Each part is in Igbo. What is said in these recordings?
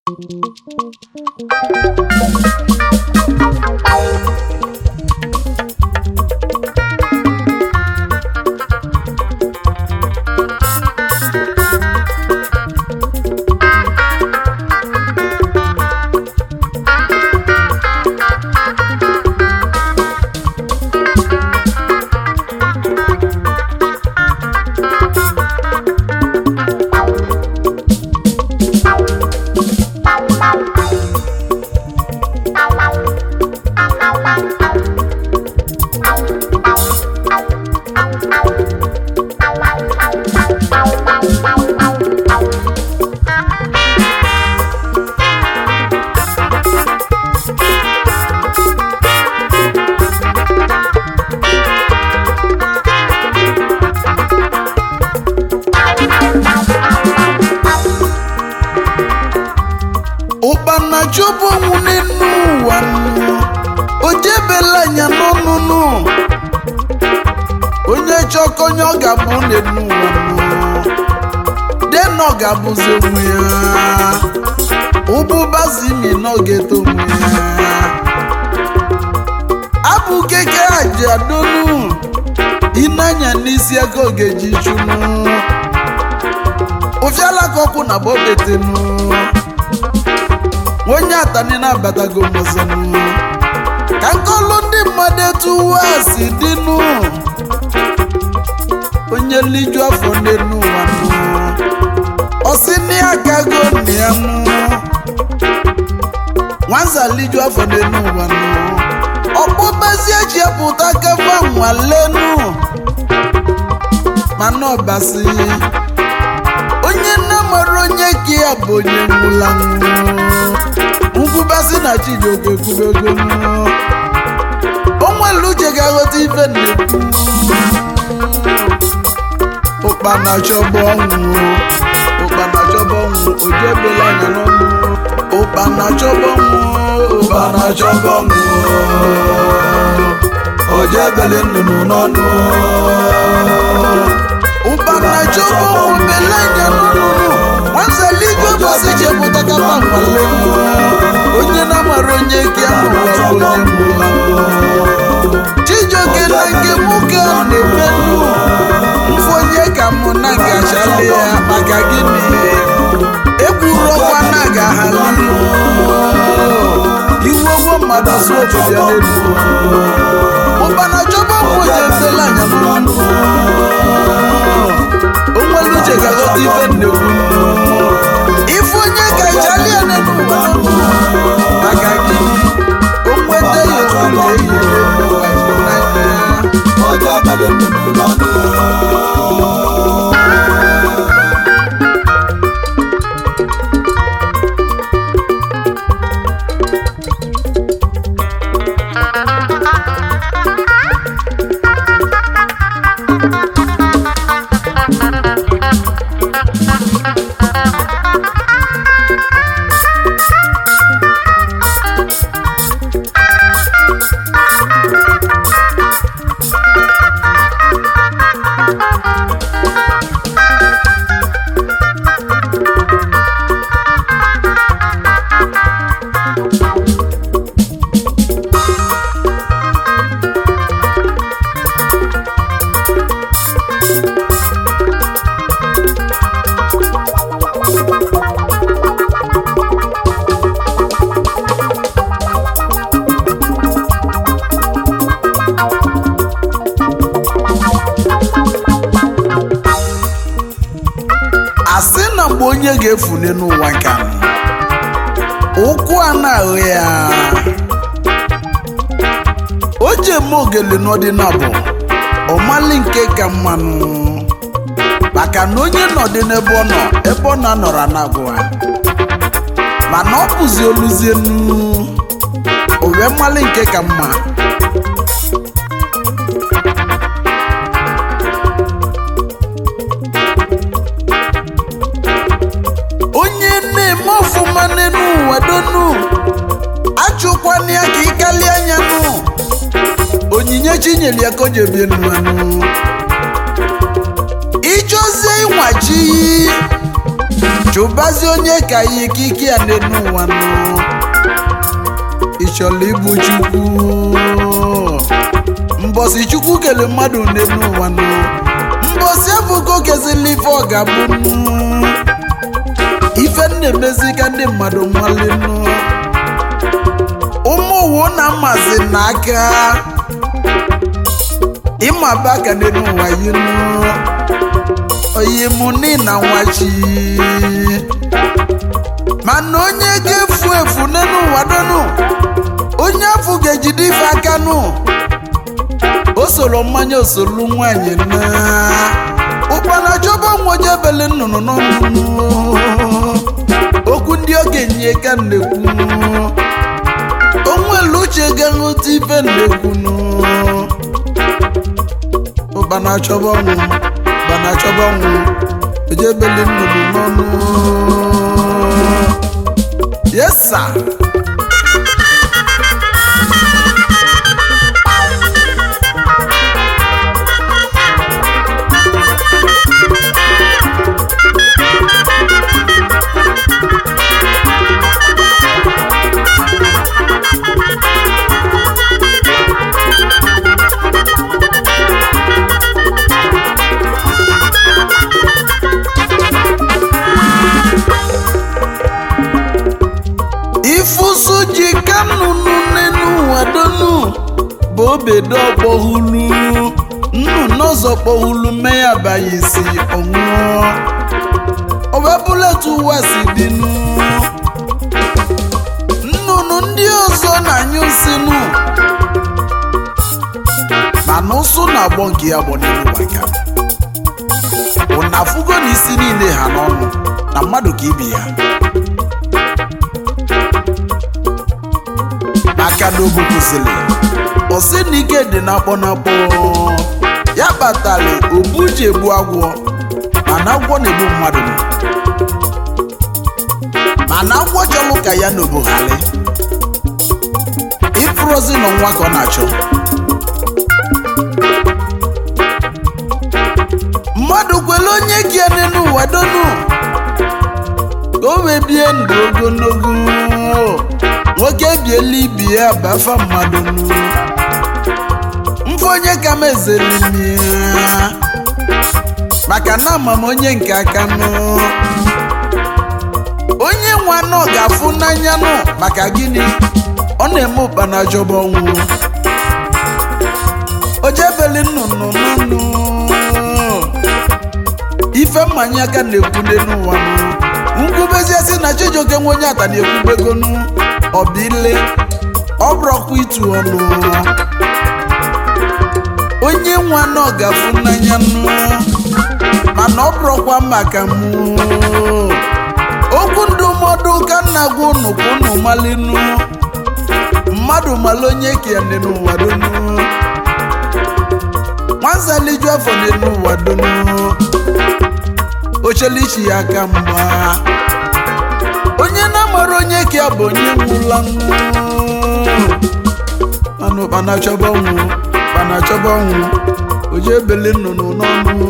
ụkpana chụbụ ọnwụ n'elu ụwa nụ. o jebela anya n'ọnụnụ onye chọkọnye ọ ga-abụ n'elu ụwa nụ. dena ọ ga-abụzi onwe ya ụbụbazimi na ọ ga-eto onwe ya abụ keke aji adonu ịnanya n'isi aka ọ ga-eji chụnụ ụfiala ka ọkwụ na bọbetenu onye atani na-abatago mọzọnụ ka nkọlụ ndị mmadụ etu ụwa si dịnụ onye liju afọ n'elu ụwa nụ ọsị nne ya gago nne ya nụ nwanza liju afọ n'elu ụwa nụ ọkpụkpezi eji epụta kefa nwalenu mana ọbasi onye nne mara onye ka ya bụ onye nwụla nkwubasị na chijioke kwubego o nwere uche ga-aghọta ife nnekwu ụkpana chọba ọnwụ ụkpana chọba ọnwụ oju ebela anya n'ọnụ ụkpana chọba ọnwụ ụkpana chọba ọnwụ oju ebele nnụnụ n'ọnụ ụkpana chọba ọnwụ bela anya n'ọnụ nwanzali igwe bọsị chepụta kapa nkwale onye na-amara onye ke ahụ bụ onye mgbula chijioke na nke nwoke a na-emenu mfụ onye ka mụ na ngachali ya maka gịnị ekwuru ọkwa na agaghali iwu ogwo mmadụ si obodo ya n'elu ụkpana chọba ọgwụ onye efela anya n'ọnụ onwere uche ga-aghọta ife nnekwu ife onye ka ichalia n'elu ụwa maka gịnị o nweta ya ofufe ehihie n'ụwa n'anya ọjọ́ abẹ́lé nínú lọ́dún. asị na mgbe onye ga-efune n'ụwa nke a ụkwụ a na-ahụ ya o ji eme ogele n'ọdịnabụ ọmali nke ka mmanụ maka na onye nọdị n'ebe ọ nọ ebe ọ na-anọrọ anagụa mana ọ bụzi oluzienu owe mmali nke ka mma onye na-eme ọfụma n'elu ụwa donu achụkwana ya ka ịkali anya nụ onyinye chinyere ya ka o ji ebie mmanụ ịchọzie ịnwachi chụbazie onye ka ya ikike ya n'elu ụwa nọ ị chọrọ igbu chukwu mbọsị chukwu kele mmadụ n'elu ụwa nọ mbọsị ebugo kezili ife ọ ga-abụ nụ ife na-emezi ka ndị mmadụ nwalenụ ụmụ uwu na mmazi n'aka ịma baka n'elu ụwa yinu oyimuni na nwachi mana onye ga-efu efu n'elu ụwa donu onye afọ ga-ejide ife aka nụ o soro mmanya osolu nwanyị na ụkpana chọba nwoje ebele nnụnụ n'ọnụnụ okwu ndị okenye ka nnekwu onwere uche ga-aṅụta ife nnekwunu ụkpana chọba ọnwụ ụkpana chọba ọnwụ oje ebele nnụnụ n'ọnụ yesa ifusu ji ka nnụnụ n'elu ụwa donu bụ obedo ọkpọhulu nnụnụ ọzọ kpọhulu mee ya baghị isi ọṅụọ ọbabụletu ụwa si dịnụ nnụnụ ndị ọzọ na-anyụ nsinu mana ụsụ na-agbọ nke ya gbọ n'elu gbaka ụnafụgo na isi niile ha n'ọnụ na mmadụ ka ibi ya aka n'obu kwụsịrị ọsị na ike dị n'akpọ n'akpọ ya kpatara obu ji egbu agwọ mana agwọ na-egbu mmadụ mana agwọ chọrọ ka ya n'oboghali ịfụrụzi na nwa ka ọ na-achọ mmadụ kwere onye kie n'elu ụwa donu ka o wee bie ndụ ogologo nwoke biela ibi ya bụ afa mmadụ nụ mfe onye ka m ezelimi maka na ama m onye nke aka nụ onye nwa nọ ga-afụ n'anya nụ maka gịnị ọ na-eme ụkpana jọba ọnwụ o jebeli nnụnụ n'ọnụ ife mmanya aka na-ekwude n'ụwa nụ nkwubezie si na chijioke nwe onye ata na-ekwubegonu ọbile ọbụrọkwa itu ọnụ onye nwe anọ gafu n'anya nụ mana ọ bụrụkwa maka mụ okwu ndụmọdụ ka nna gwa unu ka unu malinu mmadụ mala onye kene n'ụwa donu nwanzaliju afọ n'elu ụwa donu ochelichi ya aka mgba onye na-amara onye ka ya bụ onye nwụla anụ kpana chọba ọnwụ kpana chọba ọnwụ oje ebele nnụnụ n'ọnụ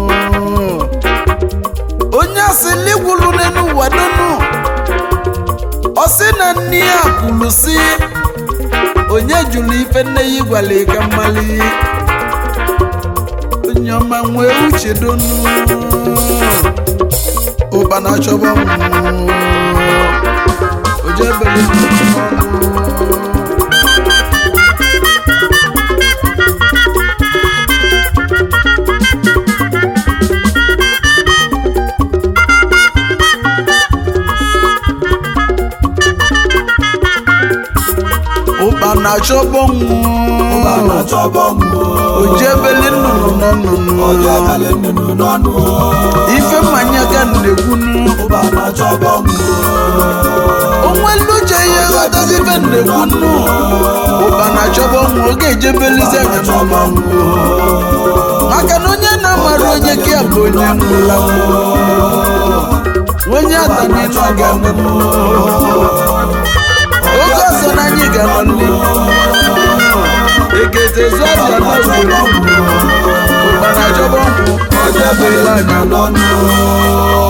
onye asịli gwulu n'elu ụwa donu ọ sị na nne ya kwulu si onye jụrụ ife nne ya gwara ka mmali onye ọma nwee uche donu ụkpana chọba ọnwụ oje ebele nnụnụ n'ọnụ ụkpana chọba ọnwụ ụbana chọbọ mụ oje ebele nnụnụ n'ọnụnụ onye bele nnụnụ n'ọnụ ife mmanya ga na-ekwunu ụbana chọbọ mụ onwelu uche ihe ghọtazi ife na-ekwunu ụkpana chọba ọnwụ oge ejebelizi anya n'ọnụ maka na onye na-amara onye ka ya bụ onye nwụla onye ataninu aga mmemme oge ọzọ na anyị ga-anọ ndị ekete zụabịa n'oge ụkpana chọba ọnwụ onye bele nnụnụ n'ọnụ